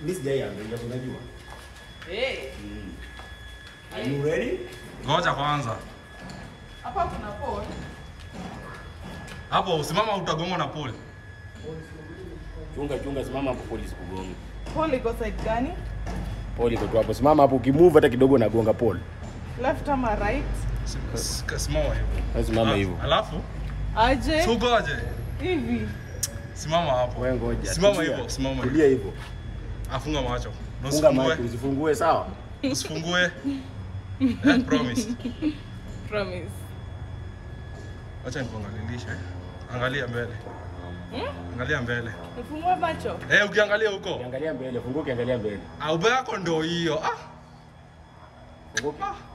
Mimi sijaiangalia unajua. Eh, Are you ready? Ngoja kwanza. hapa kuna pole. Hapo usimama utagongwa na pole. Chunga chunga, simama hapo polisi kugonga. Pole iko side gani? Pole iko tu hapo. Simama hapo ukimove hata kidogo nagonga pole. Left ama right? Sim- s- Simama hivyo. Wewe simama Alafu- hivyo. Alafu Aje? sugoje. Hivi. Simama hapo. Wewe ngoja. Simama tulia. hivyo, simama hivyo. Tulia hivyo. Afunga macho. Na Funga usifungue. macho, usifungue sawa? Usifungue. Eh, promise. Promise. Acha nikuangalilishe. Angalia mbele. Angalia mbele. Nifungue macho. Eh, ukiangalia huko. Angalia mbele, funguka angalia mbele. Au yako ndo hiyo. Ah, Funguka. ah.